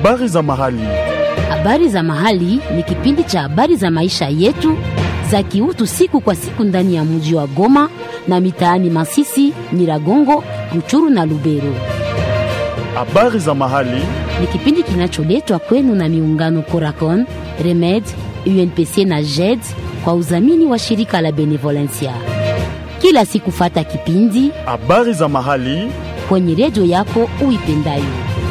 Habari za mahali. Habari za mahali ni kipindi cha habari za maisha yetu za kiutu siku kwa siku ndani ya mji wa Goma na mitaani Masisi, Nyiragongo, Ruchuru na Lubero. Habari za mahali. Ni kipindi kinacholetwa kwenu na miungano Coracon, Remed, UNPC na JED kwa udhamini wa shirika la Benevolencia. Kila siku fata kipindi Habari za mahali. kwenye redio yako uipendayo.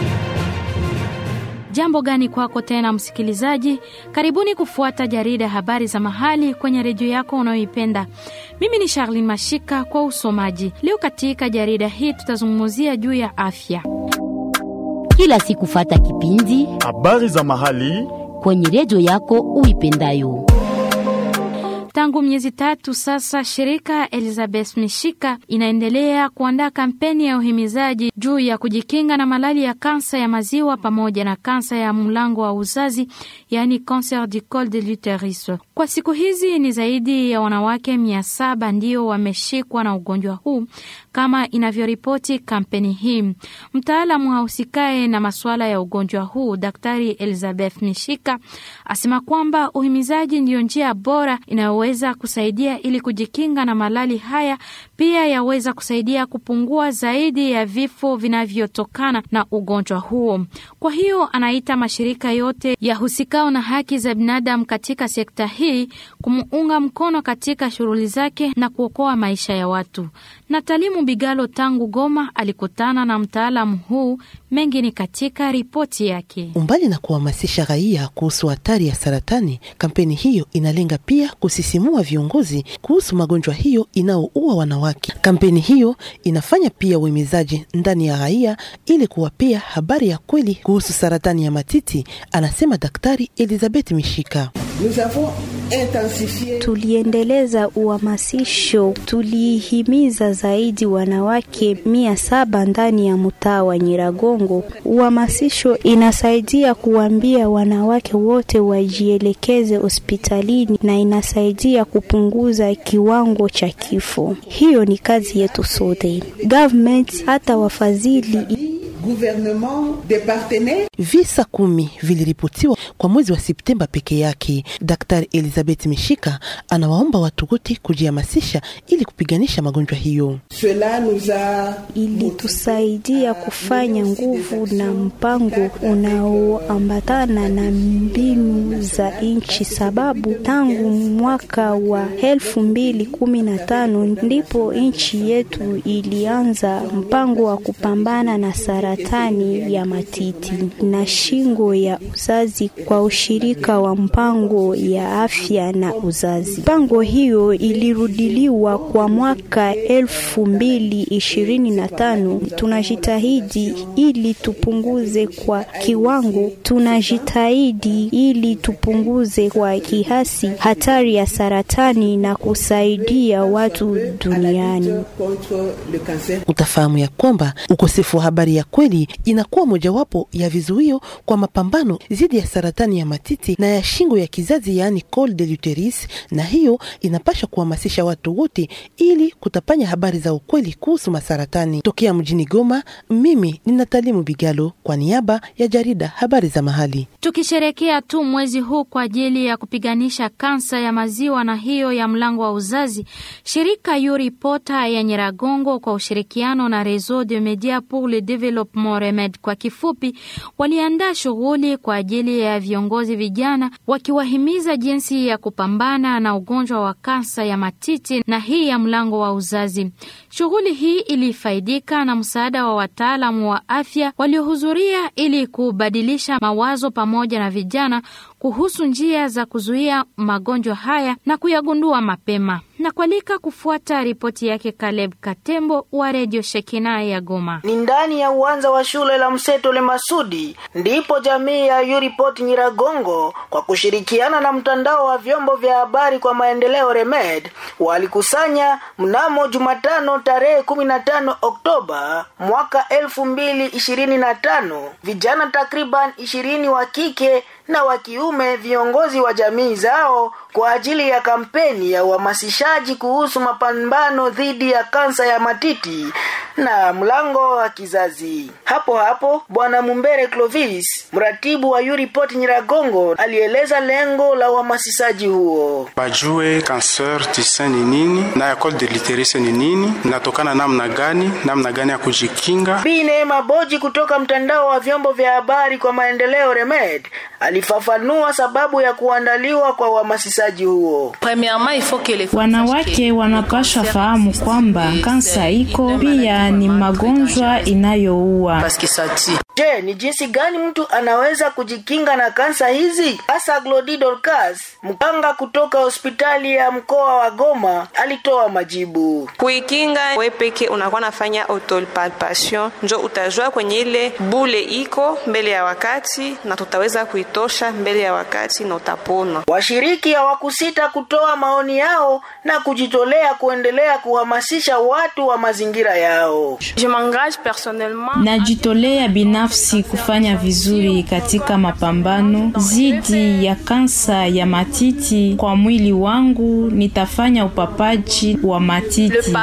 Jambo gani kwako tena msikilizaji? Karibuni kufuata jarida habari za mahali kwenye redio yako unayoipenda. Mimi ni Charlene Mashika kwa usomaji. Leo katika jarida hii tutazungumzia juu ya afya. Kila siku fata kipindi Habari za mahali. kwenye redio yako uipendayo. Tangu miezi tatu sasa, shirika Elizabeth Mishika inaendelea kuandaa kampeni ya uhimizaji juu ya kujikinga na malali ya kansa ya maziwa pamoja na kansa ya mlango wa uzazi, yaani cancer du col de l'uterus. Kwa siku hizi ni zaidi ya wanawake mia saba ndio wameshikwa na ugonjwa huu kama inavyoripoti kampeni hii. Mtaalamu ahusikaye na masuala ya ugonjwa huu Daktari Elizabeth Mishika asema kwamba uhimizaji ndiyo njia bora inayoweza kusaidia ili kujikinga na malali haya, pia yaweza kusaidia kupungua zaidi ya vifo vinavyotokana na ugonjwa huo. Kwa hiyo anaita mashirika yote yahusikao na haki za binadamu katika sekta hii kumuunga mkono katika shughuli zake na kuokoa maisha ya watu. Natalimu Bigalo tangu Goma alikutana na mtaalamu huu. Mengi ni katika ripoti yake. Umbali na kuhamasisha raia kuhusu hatari ya saratani, kampeni hiyo inalenga pia kusisimua viongozi kuhusu magonjwa hiyo inayoua wanawake. Kampeni hiyo inafanya pia uhimizaji ndani ya raia ili kuwapea habari ya kweli kuhusu saratani ya matiti, anasema Daktari Elizabeth Mishika. Nous avons intensifié Tuliendeleza uhamasisho, tulihimiza zaidi wanawake mia saba ndani ya mtaa wa Nyiragongo. Uhamasisho inasaidia kuambia wanawake wote wajielekeze hospitalini na inasaidia kupunguza kiwango cha kifo. Hiyo ni kazi yetu sote, government hata wafadhili gouvernement des partenaires Visa kumi viliripotiwa kwa mwezi wa Septemba peke yake. Daktari Elizabeth Mishika anawaomba watu wote kujihamasisha ili kupiganisha magonjwa hiyo. cela nous a ilitusaidia kufanya nguvu na mpango unaoambatana na mbinu za nchi, sababu tangu mwaka wa elfu mbili kumi na tano ndipo nchi yetu ilianza mpango wa kupambana na saratani ya matiti na shingo ya uzazi kwa ushirika wa mpango ya afya na uzazi. Mpango hiyo ilirudiliwa kwa mwaka elfu mbili ishirini na tano. Tunajitahidi ili tupunguze kwa kiwango, tunajitahidi ili tupunguze kwa kiasi hatari ya saratani na kusaidia watu duniani. contre le cancer Utafahamu ya kwamba ukosefu wa habari ya kweli inakuwa mojawapo ya vizuio kwa mapambano dhidi ya saratani ya matiti na ya shingo ya kizazi, yaani col de l'uterus, na hiyo inapasha kuhamasisha watu wote ili kutapanya habari za ukweli kuhusu masaratani. Tokea mjini Goma, mimi ni Natalimu Bigalo kwa niaba ya jarida habari za mahali. Tukisherekea tu mwezi huu kwa ajili ya kupiganisha kansa ya maziwa na hiyo ya mlango wa uzazi, shirika Yuripota ya Nyiragongo kwa ushirikiano na Réseau de Media pour le Développement Remed kwa kifupi, waliandaa shughuli kwa ajili ya viongozi vijana, wakiwahimiza jinsi ya kupambana na ugonjwa wa kansa ya matiti na hii ya mlango wa uzazi. Shughuli hii ilifaidika na msaada wa wataalamu wa afya waliohudhuria ili kubadilisha mawazo pamoja na vijana kuhusu njia za kuzuia magonjwa haya na kuyagundua mapema. Na kualika kufuata ripoti yake Caleb Katembo wa redio Shekina ya Goma. ni ndani ya uwanja wa shule la Mseto Le Masudi ndipo jamii ya Yuripot Nyiragongo kwa kushirikiana na mtandao wa vyombo vya habari kwa maendeleo Remed walikusanya mnamo Jumatano tarehe kumi na tano Oktoba mwaka elfu mbili ishirini na tano vijana takriban ishirini wa kike na wa kiume viongozi wa jamii zao kwa ajili ya kampeni ya uhamasishaji kuhusu mapambano dhidi ya kansa ya matiti na mlango wa kizazi. Hapo hapo Bwana Mumbere Clovis, mratibu wa Uripot Nyiragongo, alieleza lengo la uhamasishaji huo. Bajue cancer du sein ni nini na école de literature ni nini, inatokana namna gani, namna gani ya kujikinga. Bi Neema Boji kutoka mtandao wa vyombo vya habari kwa maendeleo Remed alifafanua sababu ya kuandaliwa kwa uhamasishaji huo. Wanawake wanapaswa fahamu kwamba kansa iko pia ni magonjwa inayoua. Je, ni jinsi gani mtu anaweza kujikinga na kansa hizi? Hasa Glodi Dorcas, mganga kutoka hospitali ya mkoa wa Goma, alitoa majibu. Kuikinga we peke unakuwa nafanya autopalpation, njo utajua kwenye ile bule iko mbele ya wakati, na tutaweza kuitosha mbele ya wakati na utapona. Washiriki hawakusita kutoa maoni yao na kujitolea kuendelea kuhamasisha watu wa mazingira yao. Najitolea binafsi kufanya vizuri katika mapambano dhidi ya kansa ya matiti. Kwa mwili wangu nitafanya upapaji wa matiti.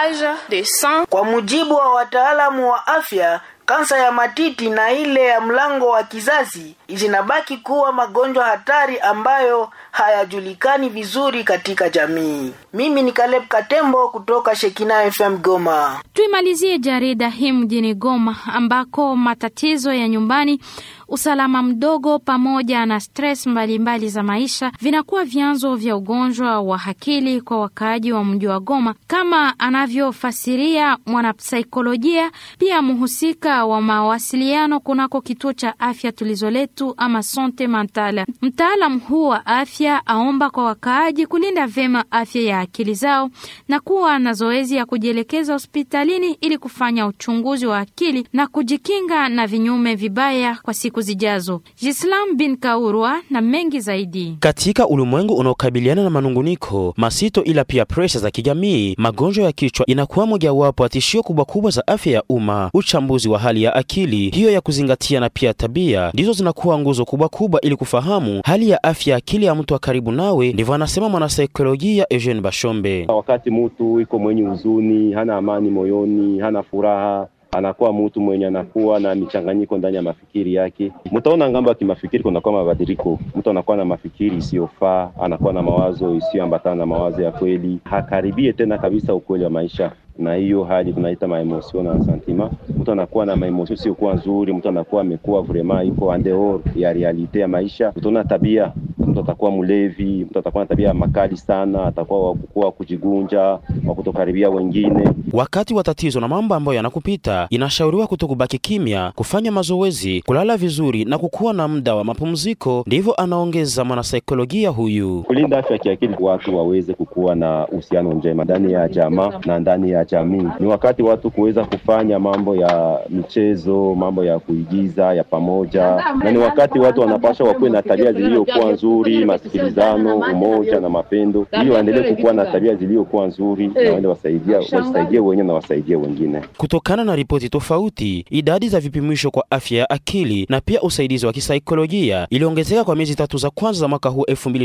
Kwa mujibu wa wataalamu wa afya, kansa ya matiti na ile ya mlango wa kizazi zinabaki kuwa magonjwa hatari ambayo hayajulikani vizuri katika jamii. Mimi ni Caleb Katembo kutoka Shekina FM Goma. Tuimalizie jarida hii mjini Goma ambako matatizo ya nyumbani, usalama mdogo pamoja na stress mbalimbali mbali za maisha vinakuwa vyanzo vya ugonjwa wa akili kwa wakaaji wa mji wa Goma, kama anavyofasiria mwanapsaikolojia pia mhusika wa mawasiliano kunako kituo cha afya Tulizo Letu ama Sante Mentale. Mtaalam huu wa afya aomba kwa wakaaji kulinda vyema afya ya akili zao na kuwa na zoezi ya kujielekeza hospitalini ili kufanya uchunguzi wa akili na kujikinga na vinyume vibaya kwa siku zijazo. Jislam bin Kaurwa na mengi zaidi. Katika ulimwengu unaokabiliana na manunguniko masito, ila pia presha za kijamii, magonjwa ya kichwa inakuwa mojawapo ya tishio kubwa kubwa za afya ya umma. Uchambuzi wa hali ya akili hiyo ya kuzingatia na pia tabia ndizo zinakuwa nguzo kubwa kubwa ili kufahamu hali ya afya ya akili ya mtu wa karibu nawe, ndivyo anasema mwanasaikolojia Eugene Bashombe. Wakati mtu iko mwenye huzuni, hana amani moyoni, hana furaha anakuwa mtu mwenye anakuwa na michanganyiko ndani ya mafikiri yake. Mtaona ngambo ya kimafikiri kunakuwa mabadiliko. Mtu anakuwa na mafikiri isiyofaa, anakuwa na mawazo isiyoambatana na mawazo ya kweli, hakaribie tena kabisa ukweli wa maisha na hiyo hali tunaita maemosio na sentiment. Mtu anakuwa na maemosio siokuwa nzuri, mtu anakuwa amekuwa vrema iko andehor ya realite ya maisha. Utaona tabia, mtu atakuwa mlevi, mtu atakuwa na tabia makali sana, atakuwa wakukuwa kujigunja, wa kutokaribia wengine. Wakati wa tatizo na mambo ambayo yanakupita, inashauriwa kutokubaki kimya, kufanya mazoezi, kulala vizuri na kukuwa na muda wa mapumziko. Ndivyo anaongeza mwanasaikolojia huyu. Kulinda afya ya kiakili, watu waweze kukuwa na uhusiano njema ndani ya jamaa na ndani ya jamii. Ni wakati watu kuweza kufanya mambo ya michezo, mambo ya kuigiza ya pamoja, na ni wakati watu wanapaswa wakuwe na tabia zilizokuwa nzuri, masikilizano, umoja na mapendo, ili waendelee kukuwa na tabia zilizokuwa nzuri na waende wasaidia wasaidie wenyewe na wasaidie wengine. Kutokana na ripoti tofauti, idadi za vipimisho kwa afya ya akili na pia usaidizi wa kisaikolojia iliongezeka kwa miezi tatu za kwanza za mwaka huu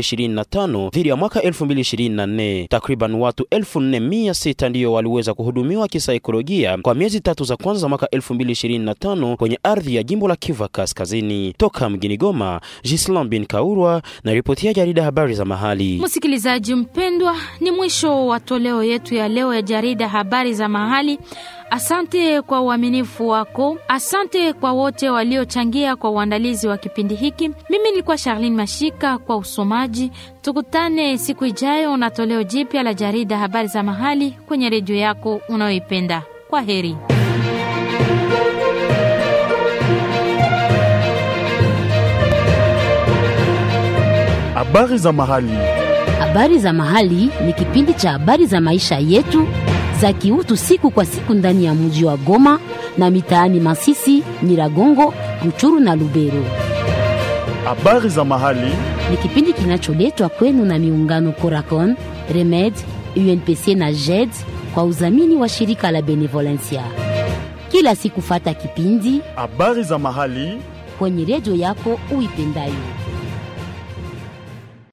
2025 dhidi ya mwaka 2024. Takriban watu 4600 ndiyo waliweza kuhudumiwa kisaikolojia kwa miezi tatu za kwanza za mwaka 2025 kwenye ardhi ya jimbo la Kivu Kaskazini. Toka mjini Goma, Gislam bin Kaurwa na ripoti ya jarida habari za mahali. Msikilizaji mpendwa, ni mwisho wa toleo yetu ya leo ya jarida habari za mahali. Asante kwa uaminifu wako, asante kwa wote waliochangia kwa uandalizi wa kipindi hiki. Mimi nilikuwa Charlene Mashika kwa usomaji. Tukutane siku ijayo na toleo jipya la jarida habari za mahali kwenye redio yako unayoipenda. Kwa heri. Habari za mahali. Habari za mahali ni kipindi cha habari za maisha yetu za kiutu siku kwa siku ndani ya mji wa Goma na mitaani Masisi, Nyiragongo, Ruchuru na Lubero. Habari za mahali Ni kipindi kinacholetwa kwenu na miungano Coracon, Remed, UNPC na JED kwa udhamini wa shirika la Benevolencia. Kila siku fata kipindi habari za mahali kwenye redio yako uipendayo.